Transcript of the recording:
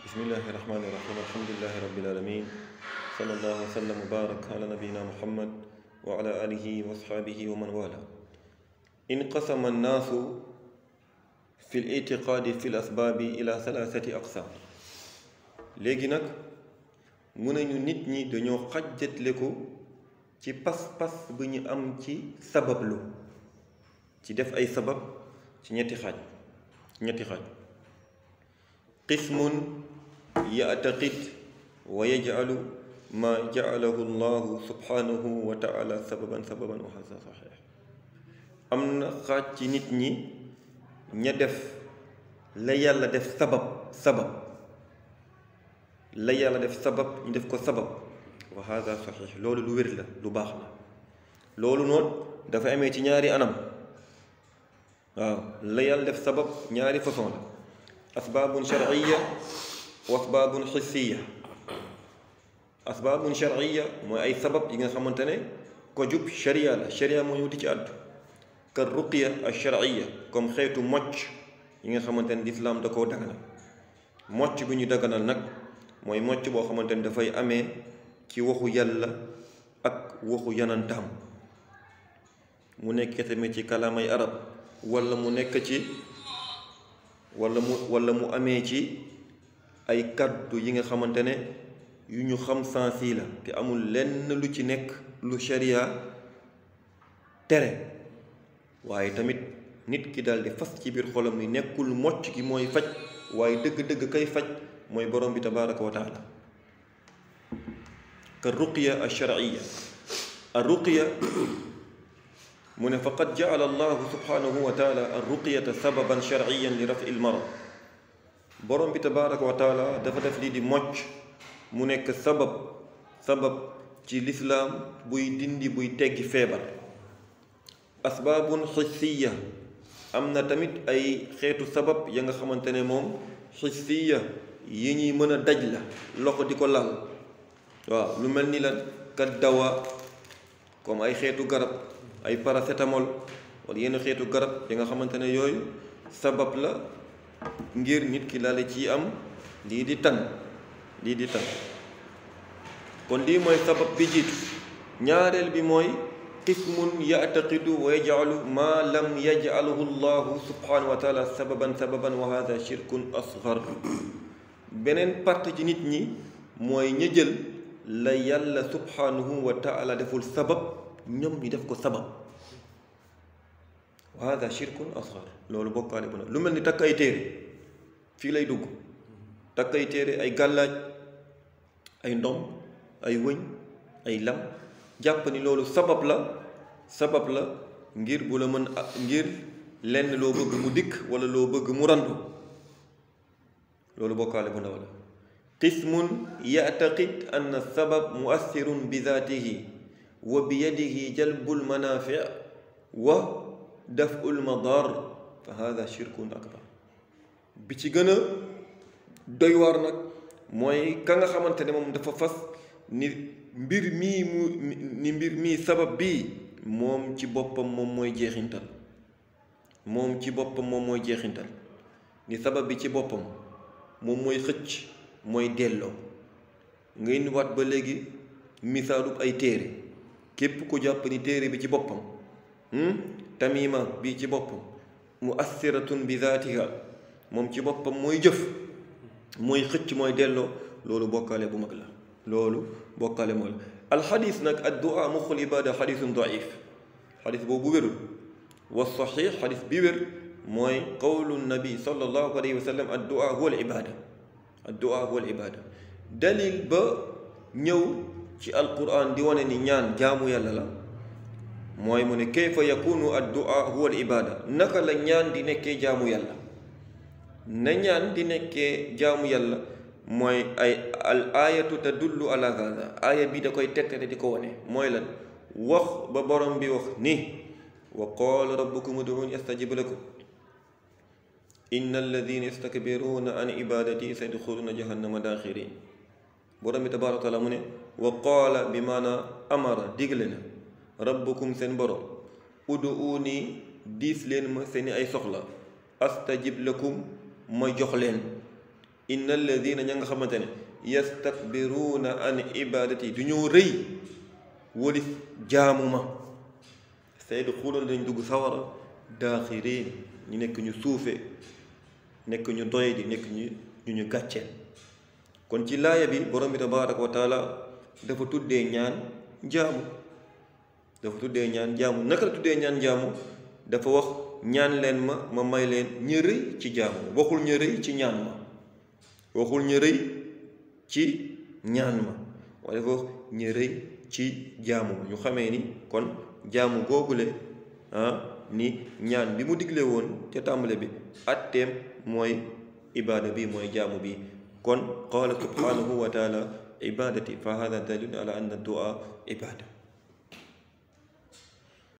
bismillahi rahmani rahim alhamdulilahi rabbil alamin sallallahu wa sallam wa barak ala nabiyina muhammad wa ala alihi wa asxaabihi wa man wala inqasama annaasu fi l itiqaadi fi l asbaabi ila thalathati aqsaam léegi nag mu nañu nit ñi dañoo xajjatle ko ci pas-pas bu ñu am ci sabablu ci def ay sabab ci ñetti xaaj ñetti xaaj qismun ya'taqid wa yaj'alu ma ja'alahu llahu subhanahu wa ta'ala sababan sababan wa hadha sahih am na xaaj ci nit ñi ña def la yàlla def sabab sabab la yàlla def sabab ñu def ko sabab wa hadha sahih loolu lu wér la lu baax la loolu noonu dafa amee ci ñaari anam waaw la yàlla def sabab ñaari façon la asbaabun sharciya wa asbaabun xissiya asbaabun sharciya mooy ay sabab yi nga xamante ne ko jub sharia la sharia moo ñëw di ci àddu ka ruqya al sharciya comme xeetu mocc yi nga xamante ne lislaam da koo daganal mocc bi ñu daganal nag mooy mocc boo xamante ne dafay amee ci waxu yàlla ak waxu yanantaam mu nekk tamit ci kalaamay arab wala mu nekk ci wala mu wala mu amee ci ay kàddu yi nga xamante ne yu ñu xam sens yi la te amul lenn lu ci nekk lu sharia tere waaye tamit nit ki daal di fas ci biir xolam ni nekkul mocc gi mooy faj waaye dëgg-dëgg kay faj mooy borom bi tabaraka wa taala ka ruqya al sharciya al ruqya mu ne faqad jacala allahu subhanahu wa taala al ruqyata sababan sharciyan li rafi l marad borom bi tabaraka wa taala dafa def lii di mocc mu nekk sabab sabab ci lislaam buy dindi buy teggi feebar asbaabun xissiya am na tamit ay xeetu sabab ya nga xamante ne moom xissiya yi ñuy mën a daj la loxo di ko lal waaw lu mel ni lan kat dawa comme ay xeetu garab ay paracétamol wala yenn xeetu garab yi nga xamante ne yooyu sabab la ngir nit ki laale ci am lii di tan lii di tan kon lii mooy sabab bi jiitu ñaareel bi mooy qismun ya'taqidu wa yaj'alu ma lam yaj'alhu llahu subhanahu wa taala sababan sababan wa hada shirkun asghar beneen partie ci nit ñi mooy ña jël la yàlla subhanahu wa taala deful sabab ñoom ñu def ko sabab wa hada shirkun asghar loolu bokkaale bu na lu mel ni takk ay téere fii lay dugg takk ay téere ay gàllaaj ay ndom ay wëñ ay lam jàpp ni loolu sabab la sabab la ngir bu la mën ngir lenn loo bëgg mu dikk wala loo bëgg mu randu loolu bokkaale bu ndaw la qismun ya'taqid anna sabab mu'assirun bi zaatihi wa bi yadihi jalbul manaafi wa daf'ul madar fa hada shirkun akbar bi ci gën a doy waar nag mooy ka nga xamante ne moom dafa fas ni mbir mii mu ni mbir mii sabab bii moom ci boppam moom mooy jeexintal moom ci boppam moom mooy jeexintal ni sabab bi ci boppam moom mooy xëcc mooy delloo nga indiwaat ba léegi misaalub ay téere képp ku jàpp ni téere bi ci boppam tamima bi ci boppam mu assiratun bi zaatiha moom ci boppam mooy jëf mooy xëcc mooy delloo loolu bokkaale bu mag la loolu bokkaale moo la alxadis nag addu'a muxul ibada xadisun daif xadis boobu wérul wa saxiix xadis bi wér mooy qawlu nabi sallallahu alayhi wa sallam addu'a huwa al ibada addu'a huwa al ibada dalil ba ñëw ci alquran di wane ni ñaan jaamu yàlla la mooy mu ne kayfa yakunu addu'a huwa al ibada naka la ñaan di nekkee jaamu yàlla na ñaan di nekkee jaamu yàlla mooy ay al ayatu tadullu ala hada aaya bi da koy tegtale di ko wane mooy lan wax ba borom bi wax ni wa qaala rabbukum ud'uuni astajib lakum inna alladina yastakbiruuna an ibadati sayadxuluuna jahannama daaxirin borom bi tabaaraka taala mu ne wa qaala bi maana amara digle na rabbukum seen borom ud'uuni diis leen ma seeni ay soxla astajib lakum ma jox leen inna alladina ña nga xamante ne yastakbiruuna an ibadati du ñoo rëy wolif jaamu ma saydu xuloon dañ dugg sawara daaxiriin ñu nekk ñu suufe nekk ñu doy di nekk ñu ñu ñu gàcceel kon ci laaya bi borom bi tabaraka wa taala dafa tuddee ñaan jaamu dafa tuddee ñaan jaamu naka la tuddee ñaan jaamu dafa wax ñaan leen ma ma may leen ña rëy ci jaamu waxul ña rëy ci ñaan ma waxul ña rëy ci ñaan ma waaye dafa wax ña rëy ci jaamu ma ñu xamee ni kon jaamu googule ah ni ñaan bi mu digle woon te tàmbale bi atteem mooy ibaada bi mooy jaamu bi kon qaala subhanahu wa taala ibadati fa hada dalil ala anna du'a ibada